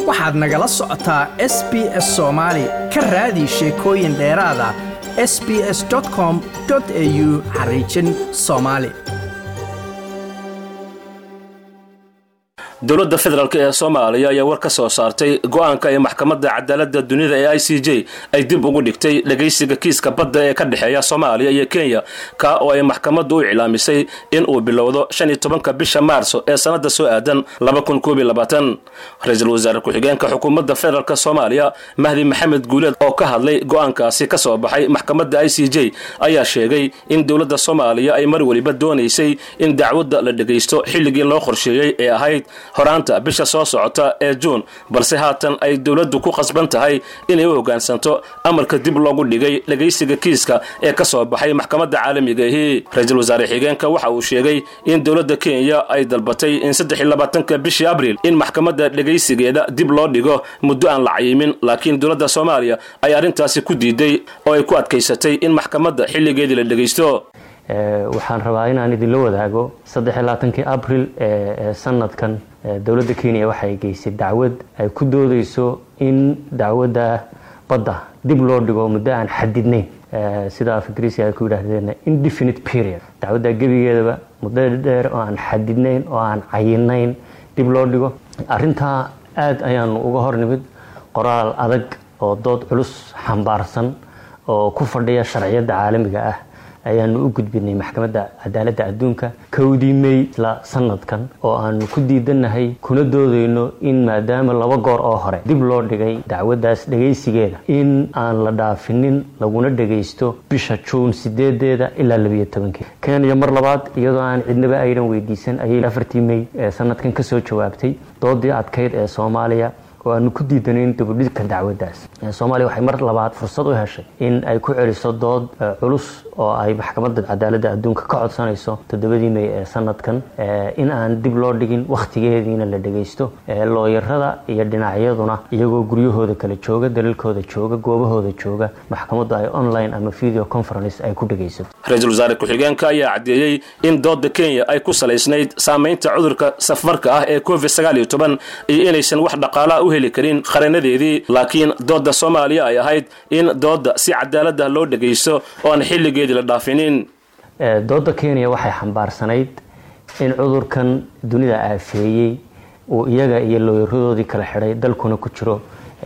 waxaad nagala socotaa s b s soomaali ka raadi sheekooyin dheeraada s b s com au xariijin soomaali dowladda federaalk ee soomaaliya ayaa war ka soo saartay go-aanka ay maxkamadda cadaaladda dunida ee i c j ay dib ugu dhigtay dhegaysiga kiiska badda ee ka dhexeeya soomaaliya iyo kenya ka oo ay maxkamaddu u iclaamisay in uu bilowdo shan iyo tobanka bisha maarso ee sannadda soo aadan laba kun koob iyo labaatan ra-iisul wasaare ku-xigeenka xukuumadda federaalk soomaaliya mahdi maxamed guuleed oo ka hadlay go-aankaasi ka soo baxay maxkamadda i c j ayaa sheegay in dowladda soomaaliya ay mar weliba doonaysay in dacwadda la dhegaysto xilligii loo qorsheeyey ee ahayd horaanta bisha soo socota ee juun balse haatan ay dowladdu ku qasban tahay inay u hoggaansanto amarka dib loogu dhigay dhegaysiga kiiska ee ka soo baxay maxkamadda caalamigahi ra-iisul wasaare xigeenka waxa uu sheegay in dowladda kenya ay dalbatay in saddex iyo labaatanka bishii abriil in maxkamadda dhegaysigeeda dib loo dhigo muddo aan la cayimin laakiin dowladda soomaaliya ay arrintaasi ku diiday oo ay ku adkaysatay in maxkamadda xilligeedii la dhegaysto waxaan rabaa inaan idinla wadaago saddexlabaatankii abril ee sanadkan dowladda kenya waxay geysay dacwad ay ku doodeyso in dacwadda badda dib loo dhigo muddo aan xadidnayn sida af ingiriisi ay ku yidhaahdeen indefinite period dacwadda gebigeedaba muddo dheer oo aan xadidnayn oo aan cayinayn dib loo dhigo arrintaa aad ayaanu uga hor nimid qoraal adag oo dood culus xambaarsan oo ku fadhiya sharciyadda caalamiga ah ayaanu u gudbinay maxkamadda cadaaladda adduunka kowdii mey isla sanadkan oo aanu ku diidanahay kuna doodayno in maadaama laba goor oo hore dib loo dhigay dacwaddaas dhegaysigeeda in aan la dhaafinin laguna dhagaysto bisha juun sideedeeda ilaa labiyo tobankii kenya mar labaad iyadoo aan cidnaba aynan weydiisan ayay afartii mey ee sanadkan kasoo jawaabtay doodii adkayd ee soomaaliya oo aanu ku diidanayn dabudhidka dacwaddaas soomaaliya waxay mar labaad fursad u heshay in ay ku celiso dood culus oo ay maxkamadda cadaaladda adduunka ka codsanayso toddobadii mey ee sanadkan in aan dib loo dhigin wakhtigeediina la dhagaysto looyarada iyo dhinacyaduna iyagoo guryahooda kala jooga daliilkooda jooga goobahooda jooga maxkamaddu ay online ama video conference ay ku dhagaysato ra-iisul wasaare ku-xigeenka ayaa caddeeyey in doodda kenya ay ku salaysnayd saamaynta cudurka safmarka ah ee covid sagaal iyo toban iyo inaysan wax dhaqaalaa u heli karin qaranadeedii laakiin doodda soomaaliya ay ahayd in doodda si cadaaladda loo dhagaysto oo aan xilligeedii la dhaafinin doodda kenya waxay xambaarsanayd in cudurkan dunida aafeeyey uu iyaga iyo looyaradoodii kala xidhay dalkuna ku jiro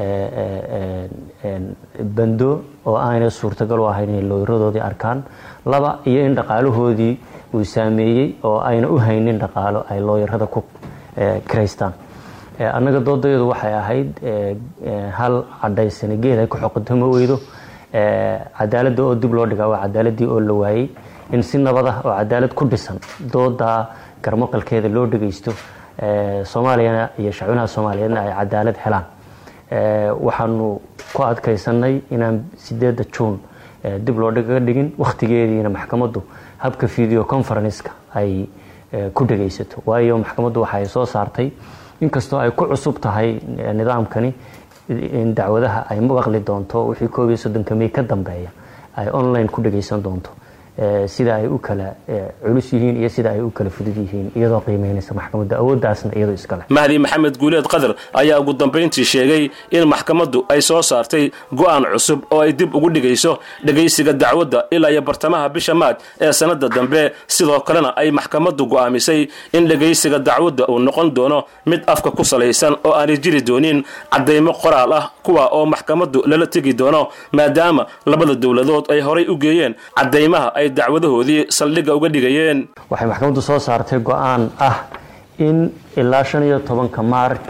bando oo aanay suurtagal u ahayn inay looyaradoodii arkaan laba iyo in dhaqaalahoodii uu saameeyey oo ayna u haynin dhaqaalo ay looyarada ku kiraystaan annaga doodayadu waxay ahayd hal cadhaysana geed ay ku xoqotamo weydo cadaaladda oo dib loo dhigaa waa cadaaladii oo la waayey in si nabad ah oo cadaalad ku dhisan doodaa garmaqalkeeda loo dhagaysto soomaaliyana iyo shacwinaha soomaaliyeedna ay cadaalad helaan waxaanu ku adkaysanay inaan sideedda juun dib loo dhiga dhigin wakhtigeediina maxkamaddu habka video conferenska ay ku dhagaysato waayo maxkamaddu waxay soo saartay inkastoo ay ku cusub tahay nidaamkani in dacwadaha ay maqli doonto wixii koob iyo soddonka mey ka dambeeya ay online ku dhagaysan doonto sida ay u kala culus yihiin iyo sida ay u kala fudud yihiin iyadoo qiimeynaysa maxkamadda awooddaasna iyadoo iskale mahdi maxamed guuleed qadar ayaa ugu dambayntii sheegay in maxkamaddu ay soo saartay go'aan cusub oo ay dib ugu dhigayso dhegaysiga dacwadda ilaa iyo bartamaha bisha maaj ee sannadda dambe sidoo kalena ay maxkamaddu go'aamisay in dhegaysiga dacwadda uu noqon doono mid afka ku salaysan oo aanay jiri doonin caddaymo qoraal ah kuwa oo maxkamaddu lala tegi doono maadaama labada dowladood ay horay u geeyeen caddaymaha ay dacwadahoodii saldhigga uga dhigayeen waxay maxkamaddu soo saartay go-aan ah in ilaa shan iyo tobanka maarj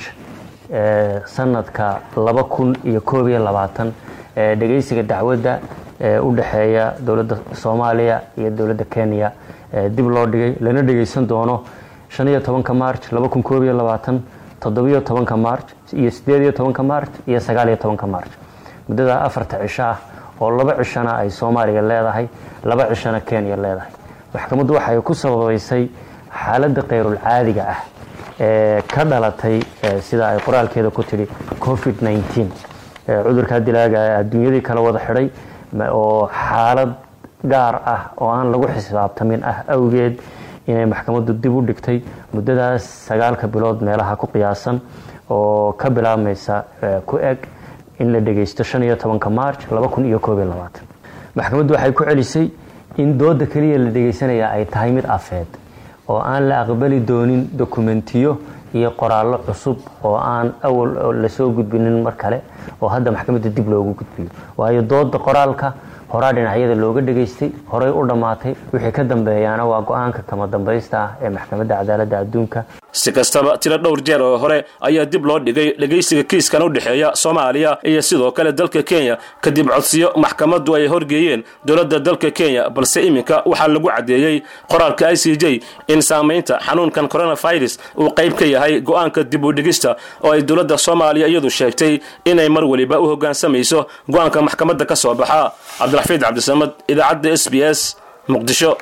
sanadka laba kun iyo koob iyo labaatan dhegaysiga dacwadda u dhexeeya dowladda soomaaliya iyo dowladda kenya dib loo dhigay lana dhegaysan doono shan iyo tobanka maarj laba kun koob iyo labaatan toddobiyo tobanka maarj iyo sideed iyo tobanka maarj iyo sagaal iyo tobanka maarj muddada afarta cisho ah oo laba cishona ay soomaaliya leedahay laba cishona kenya leedahay maxkamaddu waxay ku sababaysay xaaladda kayrul caadiga ah ee ka dhalatay sida ay qoraalkeeda ku tidhi covid nneteen cudurkaa dilaaga adduunyadii kala wada xidhay oo xaalad gaar ah oo aan lagu xisaabtamin ah awgeed inay maxkamaddu dib u dhigtay muddadaas sagaalka bilood meelaha ku qiyaasan oo ka bilaabmaysa ku eg in la dhegaysto shan iyo tobanka march laba kun iyo koob iyo labaatan maxkamaddu waxay ku celisay in dooda keliya la dhegaysanaya ay tahay mid afeed oo aan la aqbali doonin dokumentiyo iyo qoraallo cusub oo aan awal lasoo gudbinin mar kale oo hadda maxkamadda dib loogu gudbiyo waayo dooda qoraalka horaa dhinacyada looga dhegaystay horay u dhammaatay wixii ka dambeeyaana waa go-aanka kama dambaysta ah ee maxkamadda cadaaladda adduunka si kastaba tiro dhowr jeer oo hore ayaa dib loo dhigay dhegaysiga kiiskan u dhexeeya soomaaliya iyo sidoo kale dalka kenya kadib codsiyo maxkamaddu ay horgeeyeen dowladda dalka kenya balse iminka waxaa lagu caddeeyey qoraalka i c j in saamaynta xanuunkan coronavirus uu qayb ka yahay go-aanka dib u dhigista oo ay dowladda soomaaliya iyadu sheegtay inay mar weliba u hoggaansamayso go-aanka maxkamadda ka soo baxa cabdiraxfiid cabdisamad idaacadda s b s muqdisho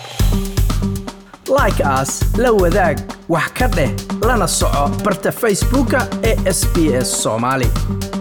like aas la wadaag wax ka dheh lana soco barta facebooka ee sb s soomaali